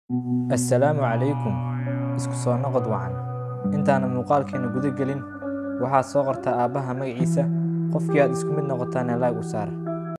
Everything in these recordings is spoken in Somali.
assalaamu calaykum isku soo noqod wacan intaanan muuqaalkeena guda gelin waxaad soo qortaa aabbaha magaciisa qofkii aad isku mid noqotaana laag u saar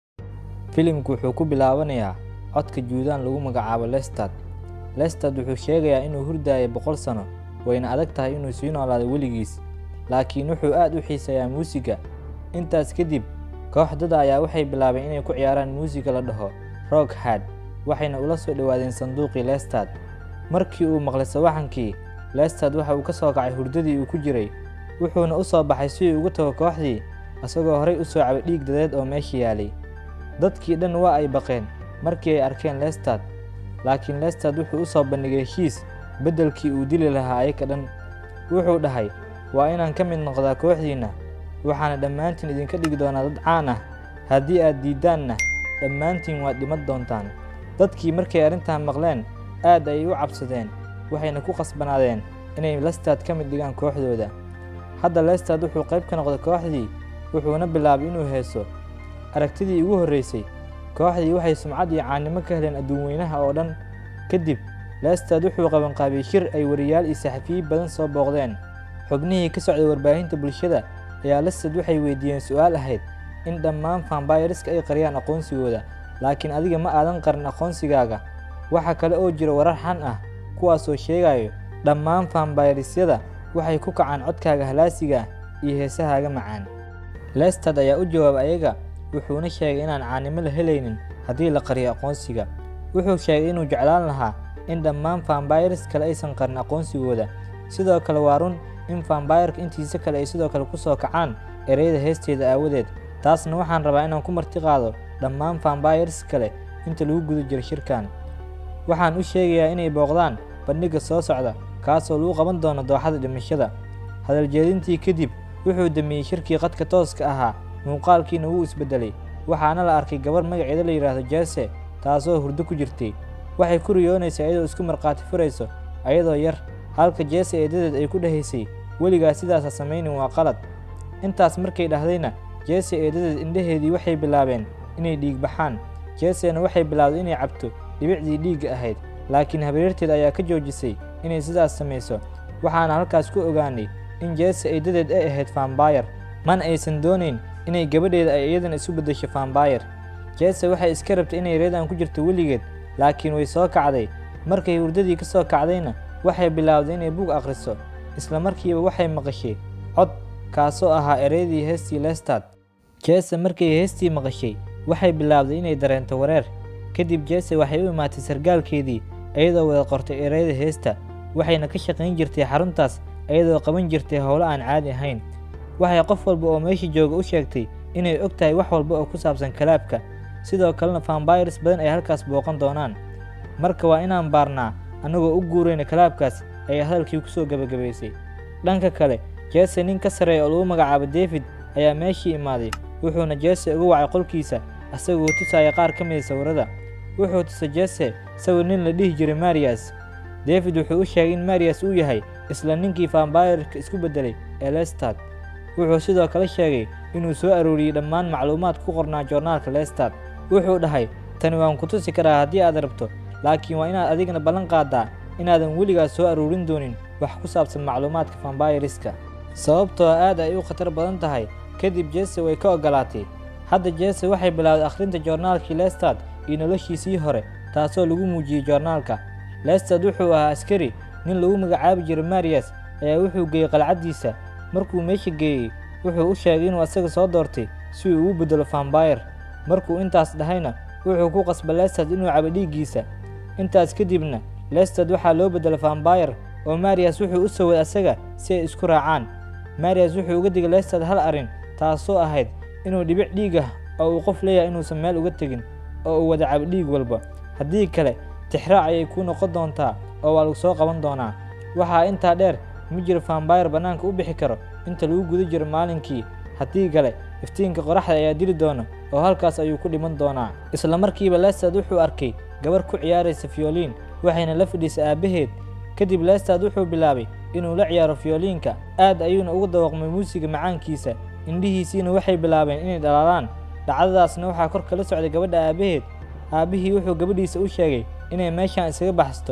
filimku wuxuu ku bilaabanayaa codka juudaan lagu magacaabo lestad lestad wuxuu sheegayaa inuu hurdaayo boqol sano wayna adag tahay inuu sii noolaado weligiis laakiin wuxuu aad u xiiseeyaa muusiga intaas kadib koox dada ayaa waxay bilaabeen inay ku ciyaaraan muusiga la dhaho roog had waxayna ula soo dhowaadeen sanduuqii lestad markii uu maqlay sawaxankii lestad waxa uu ka soo kacay hurdadii uu ku jiray wuxuuna u soo baxay si uu uga tago kooxdii isagoo horay u soo cabay dhiig dadeed oo meesha yaalay dadkii dhan waa ay baqeen markii ay arkeen lestad laakiin lestad wuxuu u soo bandhigay heshiis beddelkii uu dili lahaa ayaka dhan wuxuu dhahay waa inaan ka mid noqdaa kooxdiinna waxaana dhammaantiin idinka dhigi doonaa dad caan ah haddii aad diiddaanna dhammaantiin waad dhiman doontaan dadkii markay arrintan maqleen aad ayay u cabsadeen waxayna ku qasbanaadeen inay lestad ka mid dhigaan kooxdooda hadda lestad wuxuu qayb ka noqday kooxdii wuxuuna bilaabay inuu heeso aragtidii ugu horraysay kooxdii waxay sumcad iyo caannimo ka heleen adduunweynaha oo dhan kadib lestad wuxuu qabanqaabiyey shir ay wariyaal iyo saxafiyi badan soo booqdeen xubnihii ka socday warbaahinta bulshada ayaa lestad waxay weydiiyeen su'aal ahayd in dhammaan fambayriska ay qariyaan aqoonsigooda laakiin adiga ma aadan qarin aqoonsigaaga waxa kale oo jira warar xan ah kuwaasoo sheegayo dhammaan fambayrisyada waxay ku kacaan codkaaga halaasiga iyo heesahaaga macaan lestad ayaa u jawaabay ayaga wuxuuna sheegay inaan caannimo la helaynin haddii la qariyo aqoonsiga wuxuu sheegay inuu jeclaan lahaa in dhammaan fambayris kale aysan qarin aqoonsigooda sidoo kale waa run in fambayrka intiisa kale ay sidoo kale ku soo kacaan ereyada heesteeda aawadeed taasna waxaan rabaa inaan ku marti qaado dhammaan fambayrs kale inta lagu guda jiro shirkan waxaan u sheegayaa inay booqdaan bandhigga soo socda kaasoo lagu qaban doono dooxada dhimashada hadaljeedintii kadib wuxuu damiyey shirkii qadka tooska ahaa muuqaalkiina wuu isbeddelay waxaana la arkay gabarh magaceeda la yidhaahdo jeese taasoo hurdo ku jirtay waxay ku riyoonaysaa iyadoo isku markhaati furayso ayadoo yar halka jeese eedadeed ay ku dhahaysay weligaa sidaasa samaynin waa qalad intaas markay dhahdayna jeese eedadeed indhaheedii waxay bilaabeen inay dhiig baxaan jeesena waxay bilaawday inay cabto dhibicdii dhiigga ahayd laakiin habaryarteed ayaa ka joojisay inay sidaas samayso waxaana halkaas ku ogaanay in jeese eedadeed ay ahayd fambayar mana aysan doonayn inay gabadheeda ay iyadana isu beddesho fambayar jeese waxay iska rabtay inay reedan ku jirto weligeed laakiin way soo kacday markay hurdadii ka soo kacdayna waxay bilaawday inay bug akhriso isla markiiba waxay maqashay cod kaasoo ahaa ereydii heestii lestad jeese markay heestii maqashay waxay bilaawday inay dareento wareer kadib jeese waxay u imaatay sargaalkeedii iyadoo wada qortay ereyda heesta waxayna ka shaqayn jirtay xaruntaas iyadoo qaban jirtay howlo aan caadi ahayn waxay qof walba oo meesha jooga u sheegtay inay og tahay wax walba oo ku saabsan kalaabka sidoo kalena fambayrs badan ay halkaas booqan doonaan marka waa inaan baarnaa annagoo u guurayna kalaabkaas ayaa hadalkii ku soo gebagabaysay dhanka kale jeese nin ka sarreeya oo lagu magacaabo david ayaa meeshii imaaday wuxuuna jeese uga wacay qolkiisa asagoo tusaya qaar ka mida sawirrada wuxuu tusay jeese sawir nin la dhihi jiray mariyas david wuxuu u sheegay in mariyas uu yahay isla ninkii fambayarka isku beddelay ee lestad wuxuu sidoo kale sheegay inuu soo arooriyey dhammaan macluumaad ku qornaa joornaalka lestad wuxuu dhahay tani waan ku tusi karaa haddii aad rabto laakiin waa inaad adigana ballan qaaddaa inaadan weligaas soo aroorin doonin wax ku saabsan macluumaadka fambayriska sababtoo aad ay u khatar badan tahay kadib jeese way ka oggolaatay hadda jeese waxay bilowday akhrinta joornaalkii lestad iyo noloshiisii hore taasoo lagu muujiyey joornaalka lestad wuxuu ahaa askari nin lagu magacaabi jiray mariyas ayaa wuxuu geeyey qalcaddiisa markuu meesha geeyey wuxuu u sheegay inuu asaga soo doortay si uu ugu beddelo fambayr markuu intaas dhahayna wuxuu ku qasba lestad inuu cabo dhiiggiisa intaas kadibna lestad waxaa loo beddelo fambayr oo mariyas wuxuu u saway asaga si ay isku raacaan mariyas wuxuu uga digay lestad hal arrin taasoo ahayd inuu dhibic dhiig ah oo uu qof leeyahay inuusan meel uga tegin oo uu wada cabo dhiig walba haddii kale tixraac ayay kuu noqon doontaa oo waa lagu soo qaban doonaa waxaa intaa dheer ma jiro fambayr bannaanka u bixi karo inta lagu guda jiro maalinkii haddii kale iftiinka qoraxda ayaa dili doona oo halkaas ayuu ku dhiman doonaa isla markiiba lestad wuxuu arkay gabar ku ciyaaraysa fiyoliin waxayna la fadhiisay aabbaheed kadib lestad wuxuu bilaabay inuu la ciyaaro fiyoliinka aad ayuuna ugu dawaqmay muusiga macaankiisa indhihiisiina waxay bilaabeen inay dhalaalaan dhacdadaasna waxaa kor kala socday gabadha aabbaheed aabbihii wuxuu gabadhiisa u sheegay inay meeshaan isaga baxsato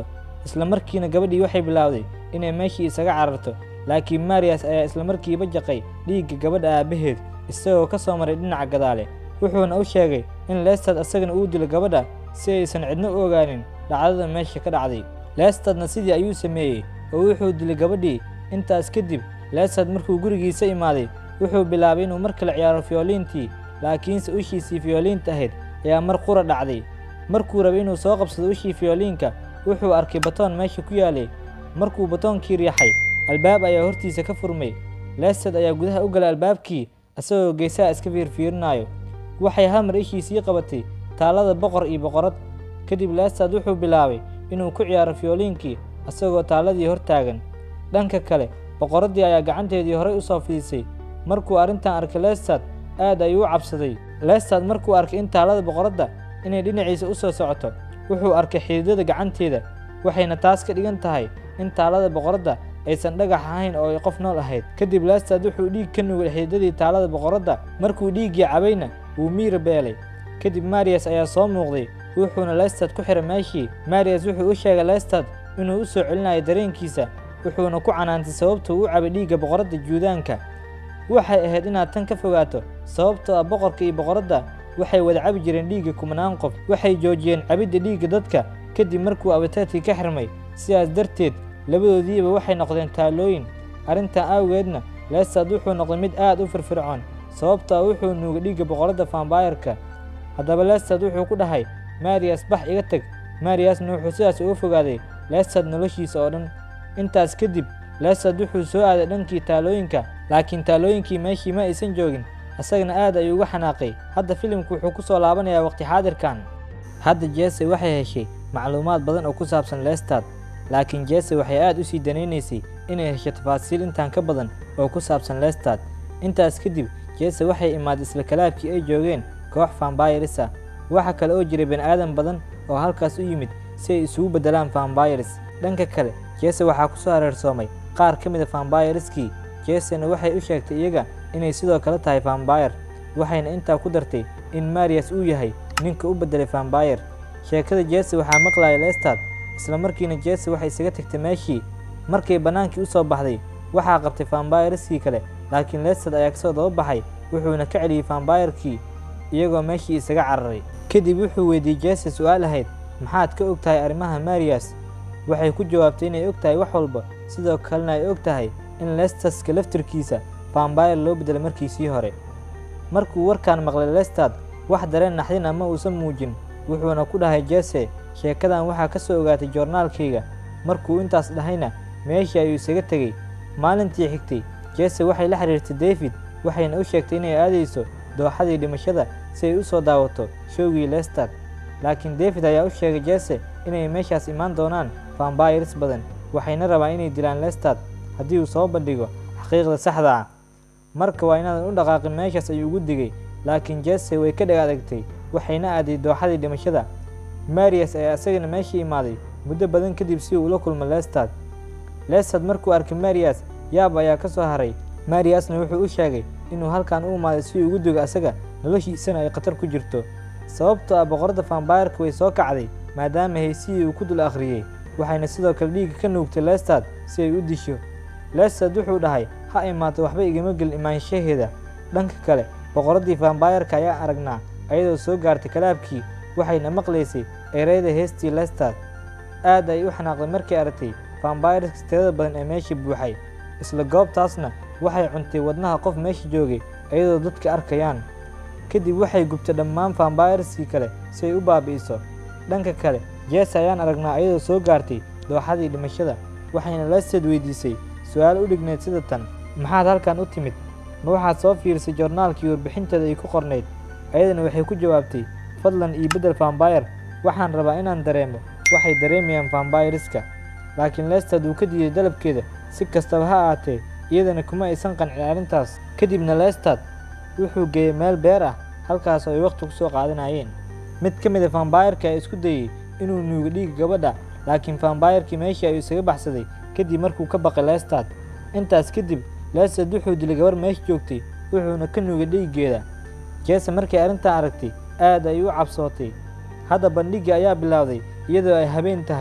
isla markiina gabadhii waxay bilaawday inay meeshii isaga cararto laakiin mariyas ayaa isla markiiba jaqay dhiigga gabadha aabbaheed isagoo ka soo maray dhinaca gadaale wuxuuna u sheegay in leestad asagana uu dilo gabadha si aysan cidno u ogaanin dhacdada meesha ka dhacday leestadna sidii ayuu sameeyey oo wuxuu dilay gabadhii intaas kadib leestad markuu gurigiisa imaaday wuxuu bilaabay inuu mar kale ciyaaro fiyoliintii laakiinse ushiisii fiyoliinta ahayd ayaa mar qura dhacday markuu rabay inuu soo qabsado ushii fiyoliinka wuxuu arkay batoon meesha ku yaalay markuu batoonkii riixay albaab ayaa hortiisa ka furmay leestad ayaa gudaha u galay albaabkii isagoo geesaha iska fiirfiirinaayo waxay hal mar ishiisii qabatay taallada boqor iyo boqorad kadib leestad wuxuu bilaabay inuu ku ciyaaro fiyoliinkii isagoo taalladii hor taagan dhanka kale boqoraddii ayaa gacanteedii horay u soo fidisay markuu arrintan arkay leestad aad ayuu u cabsaday leestad markuu arkay in taallada boqoradda inay dhinaciisa u soo socoto wuxuu arkay xididada gacanteeda waxayna taas ka dhigan tahay in taallada boqoradda aysan dhagax ahayn oo ay qof nool ahayd kadib leestad wuxuu dhiig ka nugay xididadii taallada boqoradda markuu dhiiggii cabayna wuu miira beelay kadib mariyas ayaa soo muuqday wuxuuna leestad ku xiray meeshii mariyas wuxuu u sheegay leestad inuu u soo celinayo dareenkiisa wuxuuna ku canaantay sababtuu u cabay dhiigga boqoradda juudaanka waxay ahayd inaad tan ka fogaato sababtoo ah boqorka iyo boqoradda waxay wada cabi jireen dhiigga kumanaan qof waxay joojiyeen cabidda dhiigga dadka kadib markuu abitaadkii ka xirmay sidaas darteed labadoodiiba waxay noqdeen taalooyin arrintan awgeedna leestad wuxuu noqday mid aad u firfircoon sababtoo ah wuxuu nuugay dhiigga boqoradda fambayarka haddaba leestad wuxuu ku dhahay mariyas bax iga teg mariyasna wuxuu sidaas uga fogaaday leestad noloshiisa oo dhan intaas kadib leestad wuxuu soo aaday dhankii taalooyinka laakiin taalooyinkii meeshii ma aysan joogin isagana aad ayuu uga xanaaqay hadda filimku wuxuu ku soo laabanayaa waqti xaadirkan hadda jese waxay heshay macluumaad badan oo ku saabsan leestad laakiin jese waxay aad u sii danaynaysay inay hesho tafaasiil intaan ka badan oo ku saabsan leestad intaas kadib jese waxay imaaday isla kalaabkii ay joogeen koox fambayris ah waxa kale oo jiray bani'aadan badan oo halkaas u yimid si ay isugu beddelaan fambayris dhanka kale jese waxaa ku soo hareersoomay qaar ka mida fambayriskii jesena waxay u sheegtay iyaga inay sidoo kale tahay fambayr waxayna intaa ku dartay in mariyas uu yahay ninka u beddelay fambayr sheekada jese waxaa maqlaya leestad isla markiina jese waxay isaga tagtay meeshii markay bannaankii u soo baxday waxaa qabtay fambayriskii kale laakiin leestad ayaa kasoo daba baxay wuxuuna ka celiyey fambayrkii iyagoo meeshii isaga cararay kadib wuxuu weydiiyey jese su'aal ahayd maxaad ka og tahay arrimaha mariyas waxay ku jawaabtay inay og tahay wax walba sidoo kalena ay og tahay in lestaska laftirkiisa fambayr loo beddelay markiisii hore markuu warkaan maqlay lestad wax dareen naxdin ama uusan muujin wuxuuna ku dhahay jese sheekadan waxaa ka soo ogaatay joornaalkayga markuu intaas dhahayna meeshii ayuu isaga tegey maalintii xigtay jese waxay la xiriirtay david waxayna u sheegtay inay aadayso dooxadii dhimashada si ay u soo daawato showgii lestad laakiin david ayaa u sheegay jese inay meeshaas imaan doonaan fambayrs badan waxayna rabaan inay dilaan lestad haddii uu soo bandhigo xaqiiqda saxda ah marka waa inaadan u dhaqaaqin meeshaas ayuu ugu digay laakiin jese way ka dheg adagtay waxayna aaday dooxadii dhimashada mariyas ayaa isagana meeshii imaaday muddo badan kadib si uu ula kulmo lestad lestad markuu arkay mariyas yaab ayaa ka soo haray mariyasna wuxuu u sheegay inuu halkan u imaaday si uu ugu digo asaga noloshiisana ay khatar ku jirto sababtoo ah boqoradda fambayrka way soo kacday maadaama haysidii uu ku dul akhriyey waxayna sidoo kale dhiigga ka nuugtay lestad si ay u disho lestad wuxuu dhahay ha imaato waxba igama gelin imaanshaheeda dhanka kale boqoraddii fambayrka ayaa aragnaa ayadoo soo gaartay kalaabkii waxayna maqlaysay ereyda heestii lestad aad ay u xanaaqday markay aragtay fambayriska tirada badan ee meesha buuxay isla goobtaasna waxay cuntay wadnaha qof meesha joogay iyadoo dadka arkayaan kadib waxay gubtay dhammaan fambayriskii kale si ay u baabi'iso dhanka kale jese ayaan aragnaa iyadoo soo gaartay dooxadii dhimashada waxayna lestad weydiisay su-aal u dhignayd sida tan maxaad halkan u timid ma waxaad soo fiirisay joornaalkii warbixinteeda ay ku qornayd ayadana waxay ku jawaabtay fadlan io beddel fambayr waxaan rabaa inaan dareemo waxay dareemayaan fambayriska laakiin lestad uu ka diiday dalabkeeda si kastaba ha ahaatee iyadana kuma aysan qancin arrintaas kadibna lestad wuxuu geeyey meel beer ah halkaas oo ay wakhti ku soo qaadanayeen mid ka mid a fambayrka ayaa isku dayey inuu nuugo dhiigga gabadha laakiin fambayrkii meeshii ayuu isaga baxsaday kadib markuu ka baqay lestad intaas kadib lestad wuxuu dilay gabar meesha joogtay wuxuuna ka nuugay dhiiggeeda jese markay arrintan aragtay aad ay u cabsootay hadda bandhiggii ayaa bilowday iyadoo ay habeen tahay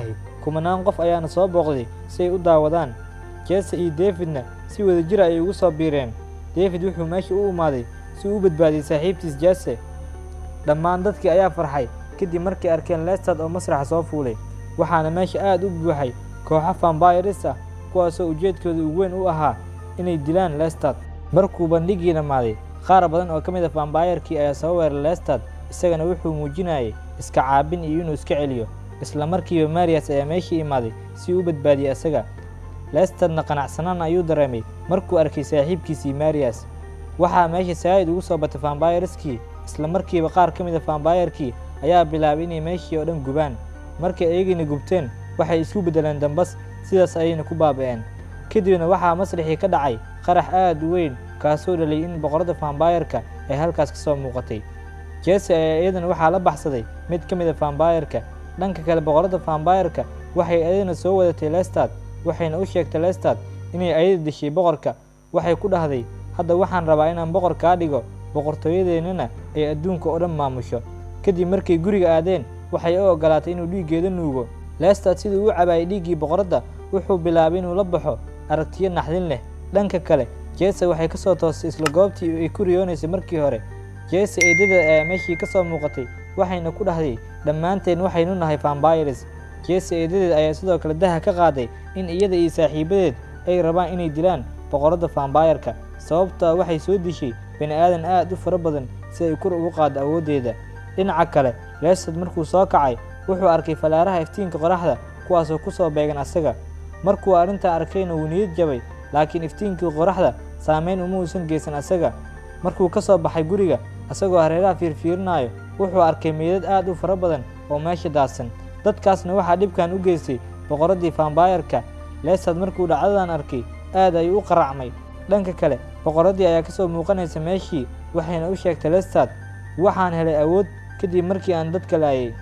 kumanaan qof ayaana soo booqday si ay u daawadaan jese iyo davidna si wada jir ayay ugu soo biireen david wuxuu meesha u imaaday si uu u badbaadiyey saaxiibtiis jese dhammaan dadkii ayaa farxay kadib markay arkeen lestad oo masraxa soo fuulay waxaana meesha aad u buuxay kooxo fambayris ah kuwaasoo ujeedkooda ugu weyn u ahaa inay dilaan lestad markuu bandhigii dhammaaday qaar badan oo ka mid a fambayarkii ayaa soo weeray lestad isagana wuxuu muujinayay iska caabin iyo inuu iska celiyo isla markiiba mariyas ayaa meeshii imaaday si uu u badbaadiyey isaga lestadna qanacsanaan ayuu dareemay markuu arkay saaxiibkiisii mariyas waxaa meesha saa'id ugu soo batay fambayariskii isla markiiba qaar ka mid a fambayarkii ayaa bilaabay inay meeshii oo dhan gubaan markay ayagina gubteen waxay isku beddeleen dambas sidaas ayayna ku baaba'een kadibna waxaa masrixii ka dhacay qarax aad u weyn kaasoo dhalay in boqorada fambayarka ay halkaas ka soo muuqatay jese ayaa iyadana waxaa la baxsaday mid ka mid a fambayarka dhanka kale boqorada fambayarka waxay ayadana soo wadatay lestad waxayna u sheegtay lestad inay ayada dishay boqorka waxay ku dhahday hadda waxaan rabaa inaan boqor kaa dhigo boqortooyadeennana ay adduunka oo dhan maamusho kadib markay guriga aadeen waxay u oggolaatay inuu dhiiggeeda nuugo lestad siduu u cabaayay dhiiggii boqoradda wuxuu bilaabay inuu la baxo aragtiyo naxdin leh dhanka kale jese waxay ka soo toostay isla goobtii ay ku riyoonaysay markii hore jese eedada ayaa meeshii ka soo muuqatay waxayna ku dhahday dhammaanteen waxaynu nahay fambayres jese eedadeed ayaa sidoo kale daha ka qaaday in iyada iyo saaxiibadeed ay rabaan inay dilaan boqorada fambayarka sababtaa waxay soo dishay bani aadan aad u fara badan si ay kur ugu qaaddo awooddeeda dhinaca kale leestad markuu soo kacay wuxuu arkay falaaraha iftiinka qoraxda kuwaasoo ku soo beegan asaga markuu arrintaa arkayna wuu niyad jabay laakiin iftiinkii qoraxda saamayn uma uusan geysan asaga markuu ka soo baxay guriga asagoo hareeraha fiirfiirinayo wuxuu arkay meydad aad u fara badan oo meesha daadsan dadkaasna waxaa dhibkan u geystay boqoraddii fambayarka leestad markuu dhacdadan arkay aad ayuu u qaracmay dhanka kale boqoraddii ayaa ka soo muuqanaysa meeshii waxayna u sheegtay lestad waxaan helay awood kadib markii aan dadka laayay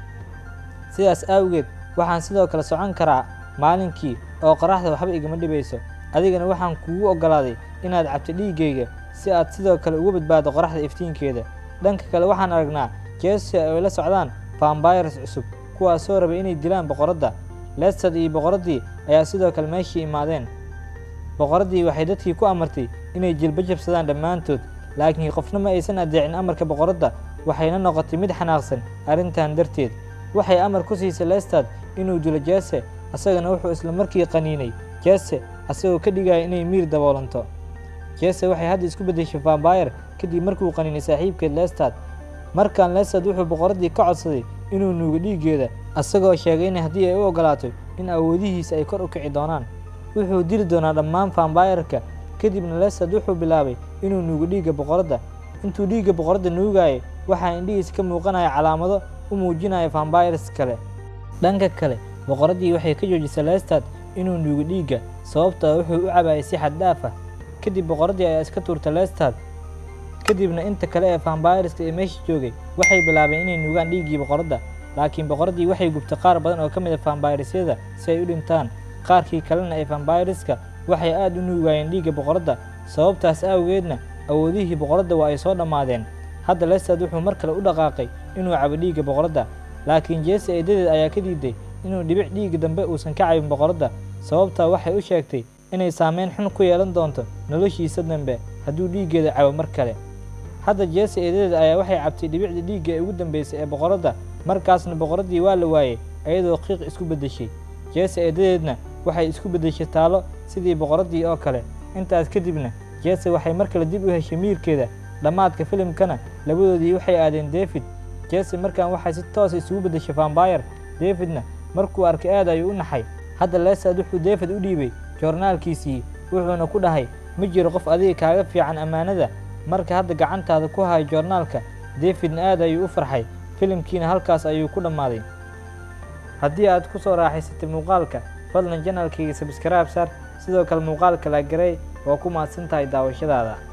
sidaas awgeed waxaan sidoo kale socon karaa maalinkii oo qoraxda waxba igama dhibayso adigana waxaan kugu oggolaaday inaad cabto dhiiggayga si aad sidoo kale uga badbaado qoraxda iftiinkeeda dhanka kale waxaan aragnaa jese ay la socdaan fambayres cusub kuwaasoo rabay inay dilaan boqoradda lestad iyo boqoraddii ayaa sidoo kale meeshii imaadeen boqoraddii waxay dadkii ku amartay inay jilba jabsadaan dhammaantood laakiin qofna ma aysan adeecin amarka boqoradda waxayna noqotay mid xanaaqsan arrintan darteed waxay amar ku siisay lestad inuu dilo jese asagana wuxuu isla markii qaniinay jese asagoo ka dhigaya inay miir daboolanto jese waxay hadda isku beddeshay fambayar kadib markuu qaniinay saaxiibkeed lestad markan lestad wuxuu boqoraddii ka codsaday inuu nuugo dhiiggeeda asagoo sheegay in haddii ay u oggolaato in awoodihiisa ay kor u kici doonaan wuxuu dili doonaa dhammaan fambayarka kadibna lestad wuxuu bilaabay inuu nuugo dhiigga boqoradda intuu dhiigga boqoradda nuugayay waxaa indhihiisa ka muuqanaya calaamado u muujinaya fambayres kale dhanka kale boqoraddii waxay ka joojisay lestad inuu nuugo dhiigga sababtaa wuxuu u cabaayay si xad dhaaf ah kadib boqoraddii ayaa iska tuurtay lestad kadibna inta kale ee fambayreska ee meesha joogay waxay bilaabeen inay nuugaan dhiiggii boqoradda laakiin boqoraddii waxay gubtay qaar badan oo ka mid a fambayresyada si ay u dhintaan qaarkii kalena ee fambayreska waxay aad u nuugayeen dhiigga boqoradda sababtaas awgeedna awoodihii boqoradda waa ay soo dhammaadeen hadda lestad wuxuu mar kale u dhaqaaqay inuu cabo dhiigga boqoradda laakiin jese eedadeed ayaa ka diiday inuu dhibic dhiigga dambe uusan ka cabin boqoradda sababtaa waxay u sheegtay inay saameyn xun ku yeelan doonto noloshiisa dambe hadduu dhiiggeeda cabo mar kale hadda jese eedadeed ayaa waxay cabtay dhibicda dhiigga ee ugu dambeysay ee boqoradda markaasna boqoraddii waa la waayey iyadoo qiiq isku beddeshay jese eedadeedna waxay isku beddeshay taalo sidii boqoraddii oo kale intaas kadibna jese waxay mar kale dib u heshay miirkeeda dhammaadka filimkana labadoodii waxay aadeen david jese markan waxay si toosa isugu beddeshay fambayar davidna markuu arkay aad ayuu u naxay hadda lestad wuxuu david u dhiibay joornaalkiisii wuxuuna ku dhahay ma jiro qof adiga kaaga fiican ammaanada marka hadda gacantaada ku hayo joornaalka davidna aad ayuu u farxay filimkiina halkaas ayuu ku dhammaaday haddii aad ku soo raaxaysatay muuqaalka fadlan janalkayga sabskaraab saar sidoo kale muuqaalka la garay waa ku mahadsan tahay daawashadaada